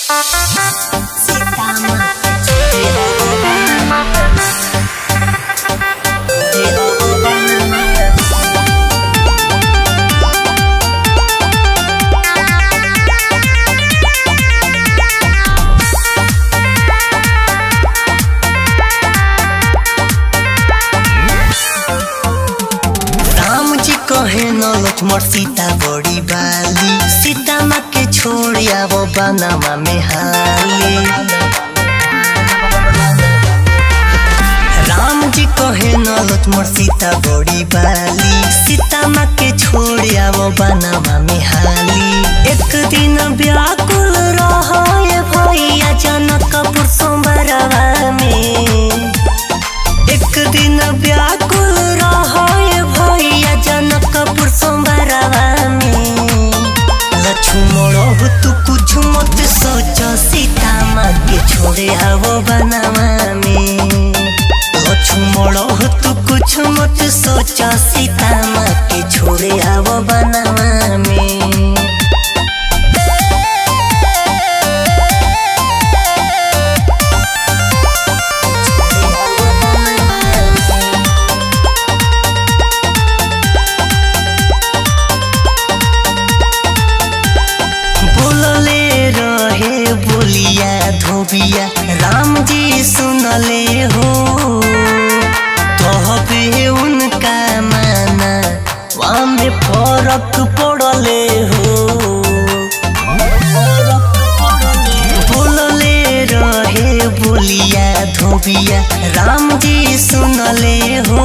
राम जी कहे न लक्ष्मण सीता बड़ी बाली सीता माँ के छोड़ आवो बनावा में हाली राम जी कहे न लक्ष्मण सीता बड़ी बाली सीता माँ के छोड़ आवो बनावा में हाली एक दिन व्याकुल रहे भैया जनकपुर सोमरवा में एक दिन व्याकुल रहे भैया जनकपुर सोमरवा में लक्ष्मण हो तू कुछ मत सोच सीता माँ के छोड़े आवो बनावा में लक्ष्मण हो तू कुछ मत सोच सीता माँ के छोड़े आवो बनावा में बोलले रहे बोलिया धोबिया राम जी सुनले हो तहबे उनका माना वहाँ में फरक पड़ले हो बोलले रहे बोलिया धोबिया राम जी सुनले हो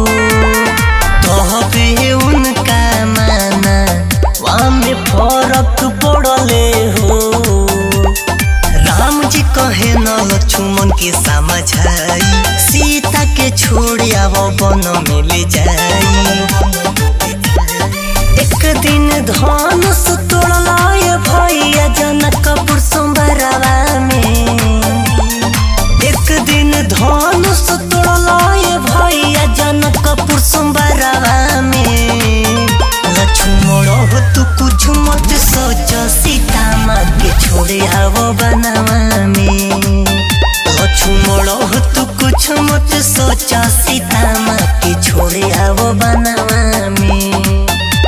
तहबे उनका माना वहाँ में फरक पड़ले हो राम जी कहे न लक्ष्मण के समझाई सीता के छोड़ आवो वन में ले जाई एक दिन धनुष तोड़लाय भैया जनकपुर सोमरवा में एक दिन धनुष तोड़लाय भैया जनकपुर सोमरवा में लक्ष्मण हो तू कुछ मत सोच सीता माँ के छोड़े आवो बनावा में लक्ष्मण हो तू कुछ मत सोच सीता माँ के छोड़े आवो बनावा में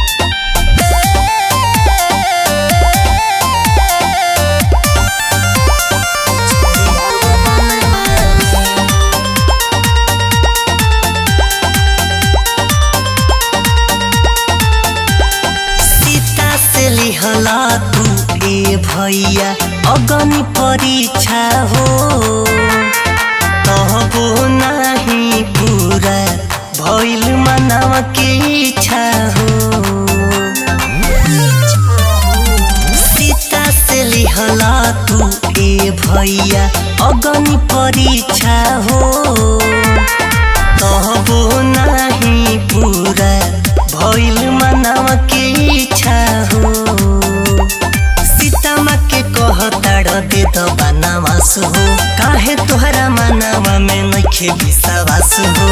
सीता से लिहला तू ए भैया अगनी परीक्षा हो तहबो नाही पूरा भइल मनावा के इच्छा हो सीता से लिहला तू ए भैया अगनी परीक्षा हो तहबो नाही पूरा भइल मनावा के इच्छा हो सीता माँ के कहताड़ दे दो बनावास हो काहे तोहरा मनावा में नखे विश्वास हो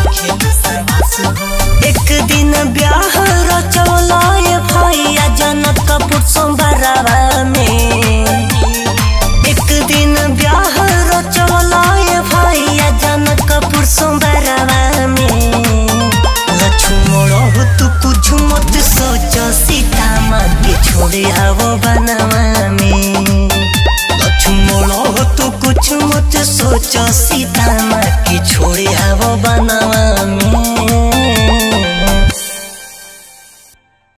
एक दिन ब्याह रचौलाय भैया जनकपुर सोमरवा में एक दिन ब्याह रचौलाय भैया जनकपुर सोमरवा में लक्ष्मण हो तू कुछ मत सोच सीता माँ के छोड़े आवो बनवा में लक्ष्मण हो तू कुछ मत सोच